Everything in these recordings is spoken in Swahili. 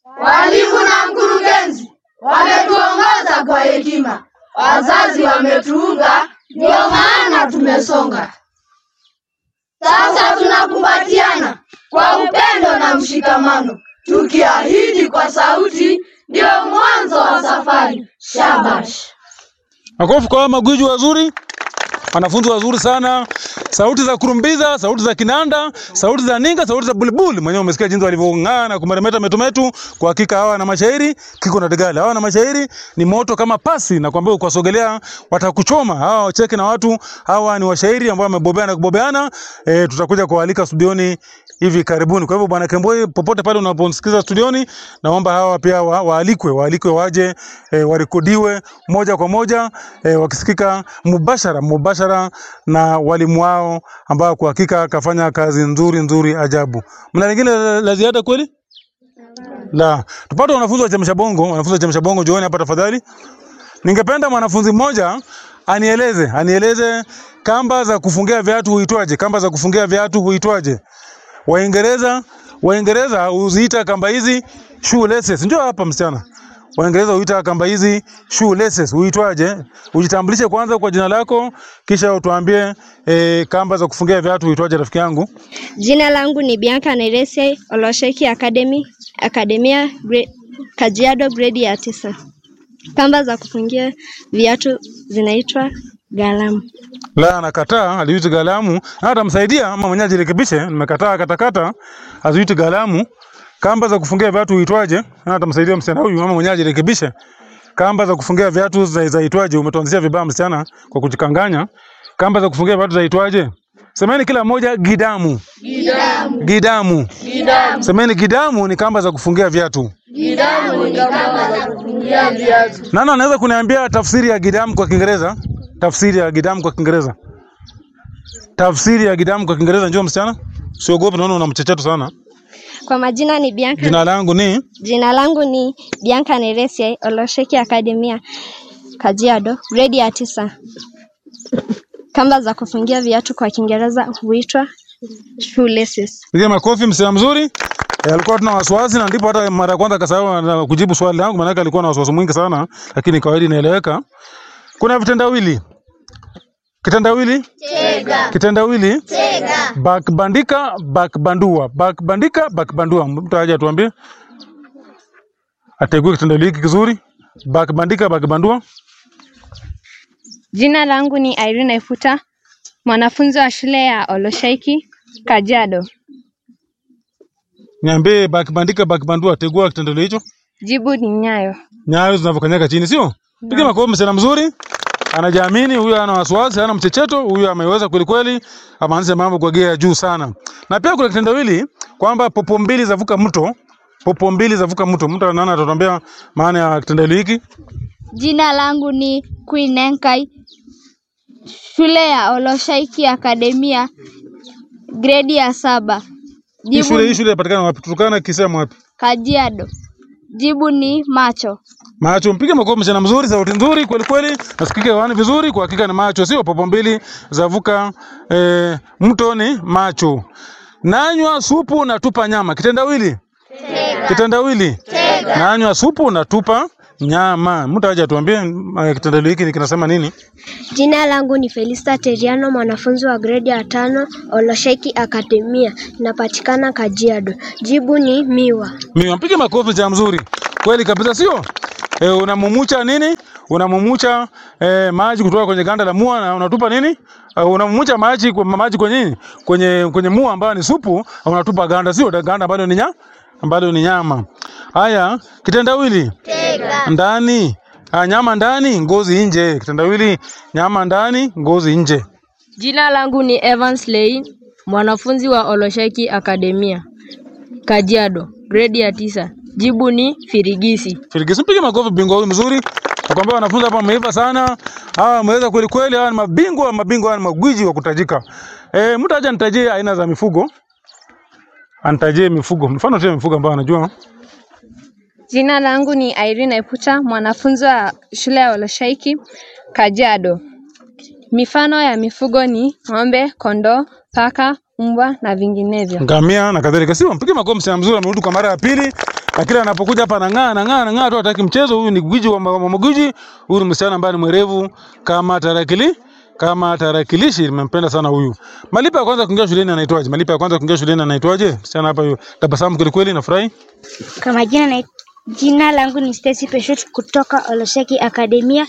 Walimu na mkurugenzi wametuongoza kwa hekima, wazazi wametuunga, ndio maana tumesonga. Sasa tunakumbatiana kwa upendo na mshikamano, tukiahidi kwa sauti, ndio mwanzo wa safari. Shabash! Makofi kwa hawa magwiji wazuri, wanafunzi wazuri sana. Sauti za kurumbiza, sauti za kinanda, sauti za ninga, sauti za bulibuli. Mwenyewe umesikia jinsi walivyong'aa na kumeremeta metumetu. Kwa hakika hawa na mashairi kiko na digala. Hawa na mashairi ni moto kama pasi, na kwambia ukiwasogelea watakuchoma. Hawa wacheke na watu, hawa ni washairi ambao wamebobea na kubobeana. E, tutakuja kualika studioni hivi karibuni. Kwa hivyo bwana Kemboi, popote pale unaponisikiza studioni, naomba hawa pia wa, waalikwe waalikwe waje e, warekodiwe moja kwa moja e, wakisikika mubashara mubashara na walimu wao ambao kwa hakika kafanya kazi nzuri nzuri ajabu. Mna lingine la, la ziada kweli? La, tupate wanafunzi wa chemsha bongo, wanafunzi wa chemsha bongo, jooni hapa tafadhali. Ningependa mwanafunzi mmoja anieleze anieleze kamba za kufungia viatu huitwaje? Kamba za kufungia viatu huitwaje? Waingereza Waingereza huziita kamba hizi shoelaces. Njoo hapa msichana. Waingereza huita kamba hizi shoelaces. Huitwaje? Ujitambulishe kwanza kwa jina lako kisha utuambie e, kamba za kufungia viatu huitwaje rafiki yangu? Jina langu ni Bianca Nairese Olosheki Academy, Akademia gre, Kajiado grade ya tisa. Kamba za kufungia viatu zinaitwa galamu. La, nakataa aliuti galamu. Na atamsaidia ama mwenyewe ajirekebishe. Nimekataa katakata aziuti galamu. Kamba za kufungia viatu huitwaje? Na atamsaidia msichana huyu ama mwenyewe ajirekebishe. Kamba za kufungia viatu za- zaitwaje? Umetuanzishia vibaya msichana kwa kujikanganya. Kamba za kufungia viatu zaitwaje? Semeni kila mmoja gidamu. Gidamu, Gidamu. gidamu, Semeni gidamu ni kamba za kufungia viatu. gidamu ni kamba za kufungia viatu. Nani anaweza kuniambia tafsiri ya gidamu kwa Kiingereza? Tafsiri ya gidamu kwa Kiingereza. Tafsiri ya gidamu kwa Kiingereza, njoo msichana. Usiogope, naona una mchecheto sana. Kwa majina ni Bianca. Jina langu ni Jina langu ni Bianca Nairese Olosheki Academia, Kajiado grade ya tisa. Kamba za kufungia viatu kwa Kiingereza huitwa shoelaces. Piga makofi msichana mzuri. E, alikuwa tuna wasiwasi na ndipo hata mara ya kwanza akasahau na kujibu swali langu, maana alikuwa na wasiwasi mwingi sana, lakini kawaida inaeleweka. Kuna vitendawili. Kitendawili? Tega, Kitendawili? tega, Bakbandika, bakbandua. Bakbandika, bakbandua. Mtu aje atuambie. Ategue kitendawili hiki kizuri. Bakbandika, bakbandua. Jina langu ni Irene Efuta, mwanafunzi wa shule ya Oloshaiki, Kajiado. Niambie bakbandika, bakbandua. Tegua kitendawili hicho. Jibu ni nyayo. Nyayo zinavyokanyaga chini, sio? Piga makofi msichana mzuri. Anajiamini, huyu ana wasiwasi, hana mchecheto, huyu ameweza kweli kweli, amaanisha mambo kwa gia ya juu sana. Na pia kuna kitendawili kwamba popo mbili zavuka mto, popo mbili zavuka mto. Mtu anaona atatuambia maana ya kitendawili hiki. Jina langu ni Queen Enkai, shule ya Oloshaiki Akademia, gredi ya saba. Hii Jibu shule hii ni shule inapatikana wapi? Turkana, Kisema wapi? Kajiado. Jibu ni macho. Macho, mpige makofi msichana mzuri, sauti nzuri kweli kweli, nasikika hewani vizuri. Kwa hakika ni macho, sio popo mbili zavuka eh, mto ni macho. Nanywa supu natupa nyama. Kitendawili? Kitendawili? Nanywa supu natupa nyama. Mtu aje atuambie eh, kitendawili hiki ni kinasema nini? Jina langu ni Felista Teriano, mwanafunzi wa gredi ya tano Oloshaiki Akademia, inapatikana Kajiado. Jibu ni miwa. Mimi mpige makofi msichana mzuri. Kweli kabisa sio? E, unamumucha nini? Unamumucha e, maji kutoka kwenye ganda la mua na unatupa nini? Uh, unamumucha maji kwa maji kwenye nini? Kwenye kwenye mua ambayo ni supu, unatupa ganda sio? Ganda ambalo ni nya ambalo ni nyama. Haya, kitendawili. tega, Ndani. Ah, nyama ndani, ngozi nje. Kitendawili, nyama ndani, ngozi nje. Jina langu ni Evans Lei, mwanafunzi wa Olosheki Akademia, Kajiado, gredi ya tisa. Jibu ni firigisi. Firigisi, mpige makofi bingwa huyu mzuri. Nakwambia wanafunzi hapa wameiva sana. Hawa wameweza kweli kweli, hawa ni mabingwa, mabingwa hawa ni magwiji wa kutajika. Eh, mtu aje nitajie aina za mifugo. Anitajie mifugo. Mfano tu ya mifugo ambayo anajua. Jina langu ni Irene Eputa, mwanafunzi wa shule ya Oloshaiki, Kajiado. Mifano ya mifugo ni ng'ombe, kondoo, paka, mbwa na vinginevyo. Ngamia na kadhalika. Sio, mpige makofi msichana mzuri amerudi kwa mara ya pili. Lakini anapokuja hapa anang'aa anang'aa anang'aa tu hataki mchezo. Huyu ni gwiji wa ma- wa magwiji. Huyu ni msichana ambaye ni mwerevu kama tarakili kama tarakilishi. Nimempenda sana huyu. Malipo ya kwanza kuingia shuleni anaitwaje? Malipo ya kwanza kuingia shuleni anaitwaje? Msichana hapa huyu tabasamu kweli kweli, nafurahi. Kwa majina na jina langu ni Stacy Peshut kutoka Olosheki Akademia.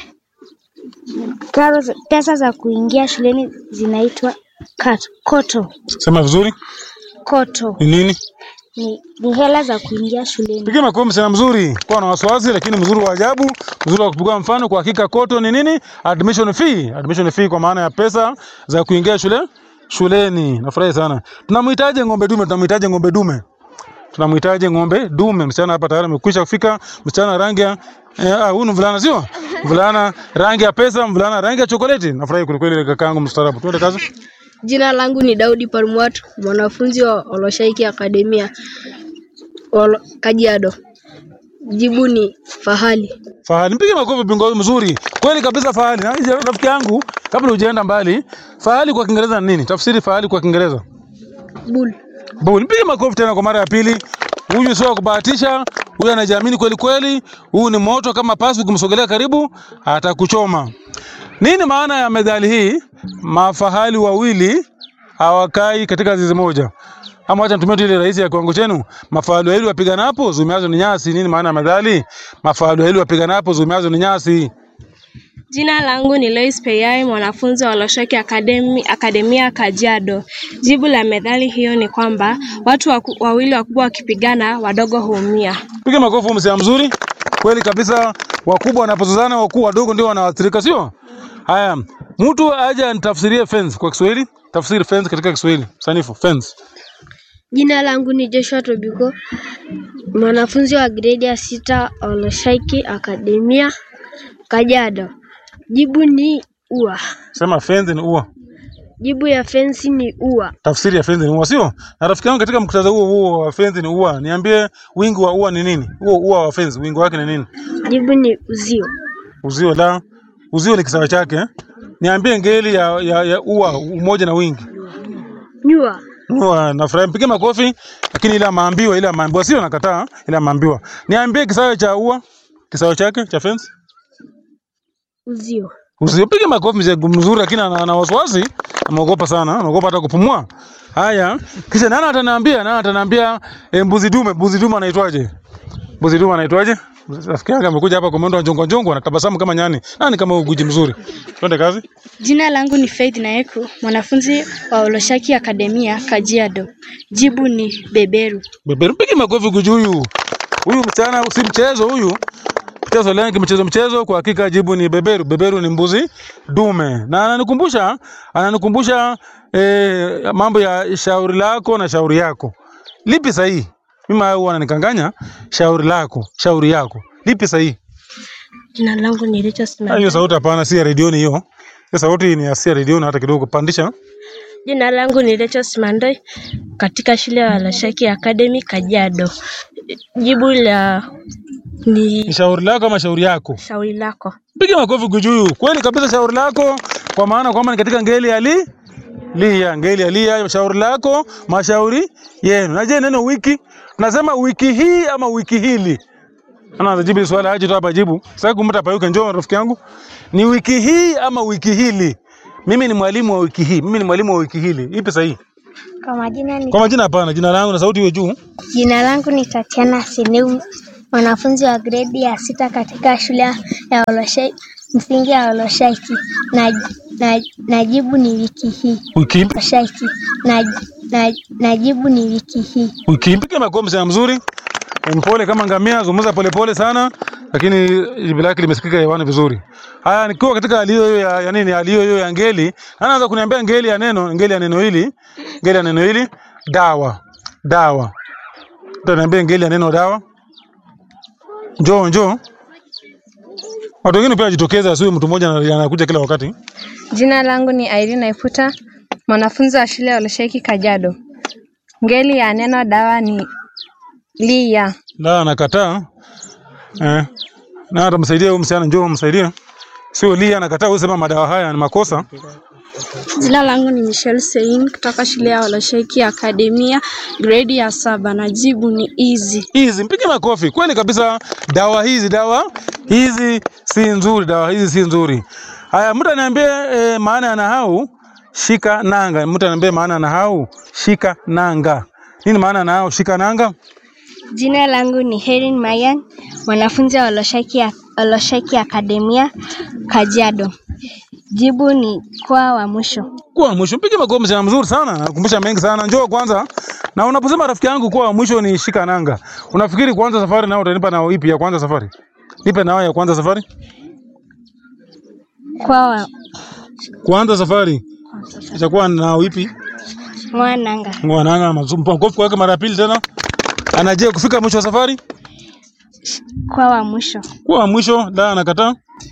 Karo, za- pesa za kuingia shuleni zinaitwa kat- koto. Sema vizuri. Koto Ni nini? ni, ni hela za kuingia shuleni. Pigia makofi msichana mzuri, kuwa na wasiwasi lakini mzuri wa ajabu, mzuri wa kupigwa mfano. Kwa hakika koto ni nini? Admission fee. Admission fee kwa maana ya pesa za kuingia shule shuleni. Nafurahi sana. Tunamhitaji ng'ombe dume, tunamhitaji ng'ombe dume. Tunamhitaji ng'ombe dume. Msichana hapa tayari amekwisha kufika. Msichana rangi ya eh, ah, huyu ni mvulana sio? Mvulana rangi ya pesa, mvulana rangi ya chokoleti. Nafurahi kwelikweli kakaangu mstaarabu. Tuende kazi. Jina langu ni Daudi Parumwatu, mwanafunzi wa Oloshaiki Akademia Olo, Kajiado. Jibu ni fahali. Fahali, mpige makofi bingo huyu mzuri. Kweli kabisa Fahali. Na je, rafiki yangu, kabla hujaenda mbali, Fahali kwa Kiingereza ni nini? Tafsiri Fahali kwa Kiingereza. Bull. Bull. Mpige makofi tena kwa mara ya pili. Huyu sio wa kubahatisha, huyu anajiamini kweli kweli. Huyu ni moto kama pasi, ukimsogelea karibu atakuchoma. Nini maana ya methali hii? Mafahali wawili hawakai katika zizi moja. Ama acha nitumie tu ile rahisi ya kiwango chenu. Mafahali wawili wapiganapo zumiazo ni nyasi. Nini maana ya methali? Mafahali wawili wapiganapo zumiazo ni nyasi. Jina langu ni Lois Peyai, mwanafunzi wa Oloshoki Academy, Akademia Kajiado. Jibu la methali hiyo ni kwamba watu waku, wawili wakubwa wakipigana wadogo huumia. Piga makofi msia mzuri. Kweli kabisa, wakubwa wanapozozana, wakuu wadogo ndio wanaathirika, sio? Haya, mtu aje anitafsirie fence kwa Kiswahili. Tafsiri fence katika Kiswahili. Sanifu fence. Jina langu ni Joshua Tobiko, mwanafunzi wa gredi ya sita Oloshaiki Akademia Kajiado. Jibu ni ua. Sema fence ni ua. Jibu ya fensi ni ua. Tafsiri ya fence ni ua, sio? Na rafiki yangu katika muktadha huo huo wa fence ni ua, niambie wingi wa ua ni nini? Huo ua wa fence wingi wake ni nini? Jibu ni uzio. Uzio la uzio ni kisawa chake. eh? Niambie ngeli ya, ya, ya ua umoja na wingi. Nyua. Nua, nafurahi mpige makofi, lakini ile maambiwa, ile maambiwa sio nakataa, ile maambiwa. Niambie kisawe cha ua, kisawe chake cha fence. Uzio. Usipige makofi mzee mzuri, lakini ana, ana wasiwasi, ameogopa sana, anaogopa hata kupumua. Haya, kisha nani ataniambia, nani ataniambia e, mbuzi dume, mbuzi dume anaitwaje? Mbuzi dume anaitwaje? Rafiki yangu amekuja hapa kwa mwendo wa njongo njongo, anatabasamu kama nyani. Nani kama huyu guji mzuri? Twende kazi. Jina langu ni Faith Naeku, mwanafunzi wa Oloshaki Akademia Kajiado. Jibu ni beberu. Beberu, mpige makofi guji huyu. Huyu msichana si mchezo huyu. Mchezo leo kimchezo mchezo, kwa hakika jibu ni beberu. Beberu ni mbuzi dume, na ananikumbusha ananikumbusha eh, mambo ya shauri lako na shauri yako. Lipi sahihi? Mimi hao huwa ananikanganya. Shauri lako, shauri yako, lipi sahihi? Jina langu ni Richard Ah, Hiyo sauti hapana, si ya redioni hiyo. Hiyo sauti ni ya si ya redioni, hata kidogo pandisha. Jina langu ni Rachel Simandoi katika shule ya Oloshoki Academy Kajiado. Jibu la Ni ni shauri lako ama shauri yako? shauri lako. Piga makofi kujuyu. Kweli kabisa shauri lako kwa maana kwamba ni katika ngeli ya li lia, ngeli ya lia, shauri lako, mashauri yenu. Na je, neno wiki tunasema wiki hii ama wiki hili? Ana jibu hili swali aje tu hapa jibu. Sasa kumta payuka njoo rafiki yangu. Ni wiki hii ama wiki hili? Mimi ni mwalimu wa wiki hii. Mimi ni mwalimu wa wiki hili. Ipi sahihi? Kwa majina ni Kwa majina hapana, jina langu na sauti iwe juu. Jina langu ni Tatiana Sineu, mwanafunzi wa gredi ya sita katika shule ya Oloshai, msingi ya Oloshaiki na, na, na jibu ni wiki hii. Wiki ipi? Oloshaiki na, na, na jibu ni wiki hii. Wiki ipi? Piga makofi sana mzuri. Mpole kama ngamia, zungumza polepole sana, lakini jibu lake limesikika hewani vizuri. Haya, nikiwa katika hali hiyo ya, ya nini, hali hiyo ya ngeli, anaanza kuniambia ngeli ya neno, ngeli ya neno hili, ngeli ya neno hili, dawa, dawa. Utaniambia ngeli ya neno dawa. Njoo, njoo. Watu wengine pia wajitokeza, asiwe mtu mmoja ana- anakuja kila wakati. Jina langu ni Irene Naiputa, mwanafunzi wa shule ya Oloshoki Kajiado. Ngeli ya neno dawa ni lia. Na anakataa. Eh. Na atamsaidia huyu msichana, njoo msaidie. Sio lia anakataa, wewe sema madawa haya ni makosa. Jina langu ni Michelle Sein kutoka shule ya Olosheki Akademia gredi ya saba na jibu ni easy. Hizi mpige makofi. Kweli kabisa, dawa hizi dawa hizi si nzuri, dawa hizi si nzuri. Haya, mtu aniambie e, maana ya nahau shika nanga. Mtu aniambie maana ya nahau shika nanga. Nini maana ya nahau shika nanga? Jina langu ni Herin Mayan, mwanafunzi wa Olosheki, Olosheki Akademia Kajiado. Jibu ni kwa wa mwisho. Kuwa wa mwisho, mpige makofi, msichana mzuri sana, nakumbusha mengi sana. Njoo kwanza. Na unaposema rafiki yangu kuwa wa mwisho ni shika nanga, unafikiri kuanza safari nao utanipa nao ipi ya kwanza safari? Nipe nao ya kwanza safari. Kwa wa Kuanza safari itakuwa nao ipi? mwananga. Mwananga mazumpa makofi kwake mara ya pili tena. Anaje kufika mwisho wa safari? Kwa wa mwisho. Kuwa wa mwisho, da anakataa.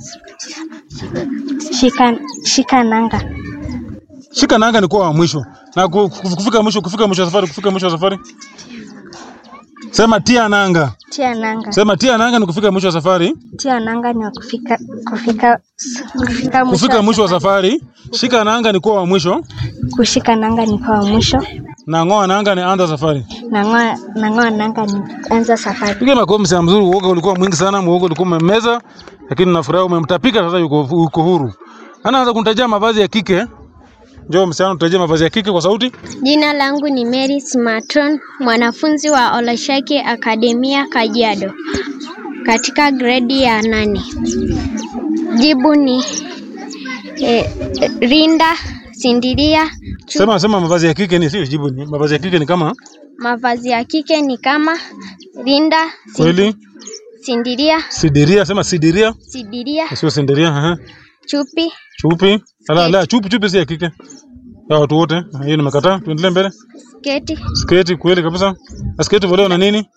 Shika, shika nanga. Shika nanga ni kuwa wa mwisho. Na ku- ku- kufika mwisho, kufika mwisho wa safari, kufika mwisho wa safari. Sema tia nanga. Tia nanga. Sema tia nanga ni kufika mwisho wa safari. Tia nanga ni wa kufika kufika kufika mwisho. Kufika mwisho wa safari. Shika nanga ni kuwa wa mwisho. Kushika nanga ni kwa wa mwisho. Na ng'oa nanga ni anza safari. Na ng'oa na ng'oa nanga ni anza safari. Piga makofi msema mzuri, uoga ulikuwa mwingi sana, muoga ulikuwa umemmeza, lakini nafurahi umemtapika sasa yuko, yuko huru. Anaanza kunitajia mavazi ya kike. Njoo msichana tutajie mavazi ya kike kwa sauti. Jina langu ni Mary Smarton, mwanafunzi wa Oloshaki Akademia Kajiado, katika gredi ya nane. Jibu ni eh, rinda, sindiria. chu- Sema sema mavazi ya kike ni sio jibu ni. Mavazi ya kike ni kama Mavazi ya kike ni kama rinda, sin- kweli sindiria, sidiria, sema sidiria, sidiria, sio sindiria, ehe. chupi, Chupi. Ala la chupi chupi si ya kike. Ya watu wote. Hiyo nimekataa. Tuendelee mbele. sketi, Sketi kweli kabisa. Na sketi voleo na nini?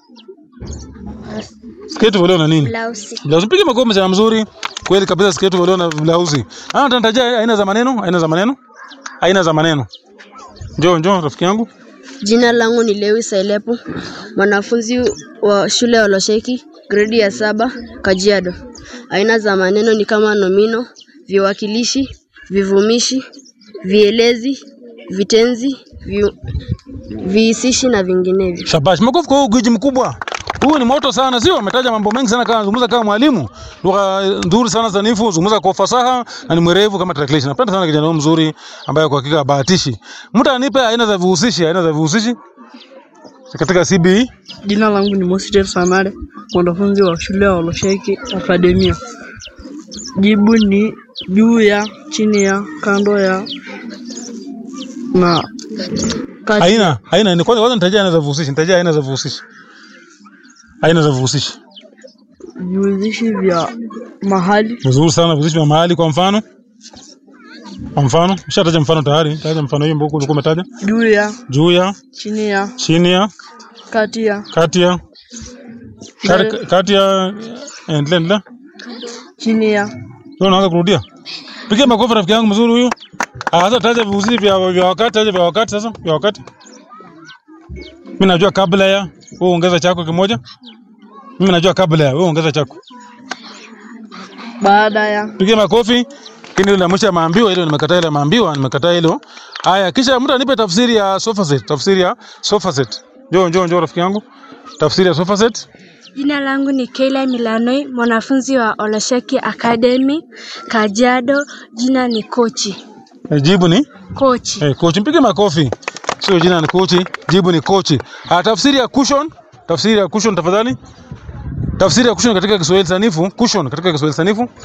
Sketi voleo na nini? blausi. Blausi pige makofi msichana mzuri. Kweli kabisa sketi voleo na blausi. Ah, utanitajia aina za maneno? Aina za maneno? Aina za maneno. Njoo njoo rafiki yangu. Jina langu ni Lewis Ailepo, mwanafunzi wa shule ya Olosheki, gredi ya saba, Kajiado. Aina za maneno ni kama nomino, viwakilishi, vivumishi, vielezi, vitenzi, vi, vihisishi na vinginevyo. Shabash. Makofi kwa huyu gwiji mkubwa. Huyu ni moto sana, sio? Ametaja mambo mengi sana, kama zungumza kama mwalimu, lugha nzuri sana sanifu, zungumza kwa ufasaha na ni mwerevu kama tarakilishi. Napenda sana kijana huyu mzuri ambaye kwa hakika bahatishi. Mtu anipe aina za vihusishi, aina za vihusishi katika CBE. Jina langu ni Mositel Samare, mwanafunzi wa shule ya Olosheki Akademia. Jibu ni juu ya, chini ya, kando ya na kati. Aina, aina ni kwanza kwanza nitajia aina za vihusishi, nitajia aina za vihusishi. Aina za vihusishi. Vihusishi vya mahali, Vizuri sana vihusishi vya mahali kwa mfano. Kwa mfano, ushataja mfano tayari. Taja mfano hiyo mboko ulikuwa umetaja. juu ya, Juu ya, chini ya, chini ya, kati ya, kati ya, kati- kati ya, endelea endelea. chini ya, Leo unaanza kurudia. Pigia makofi rafiki yangu mzuri huyu. Ah, sasa taja vihusishi vya vya wakati, taja vya wakati sasa, vya wakati. Mimi najua kabla ya, wewe ongeza chako kimoja. Mimi najua kabla ya, wewe ongeza chako. baada ya, Pigia makofi. Lakini ile mwisho ya maambiwa ile nimekataa ile maambiwa, nimekataa hilo. Haya, kisha mtu anipe tafsiri ya sofa set, tafsiri ya sofa set. Njoo njoo njoo rafiki yangu. Tafsiri ya sofa set. Jina langu ni Keila Milanoi, mwanafunzi wa Olosheki Academy Kajiado. Jina ni kochi. Eh, Jibu ni Kochi. eh, coach. Mpige makofi. Sio jina ni kochi, jibu ni kochi. Ah, tafsiri ya cushion, tafsiri ya cushion tafadhali. Tafsiri ya cushion katika Kiswahili sanifu, cushion katika Kiswahili sanifu.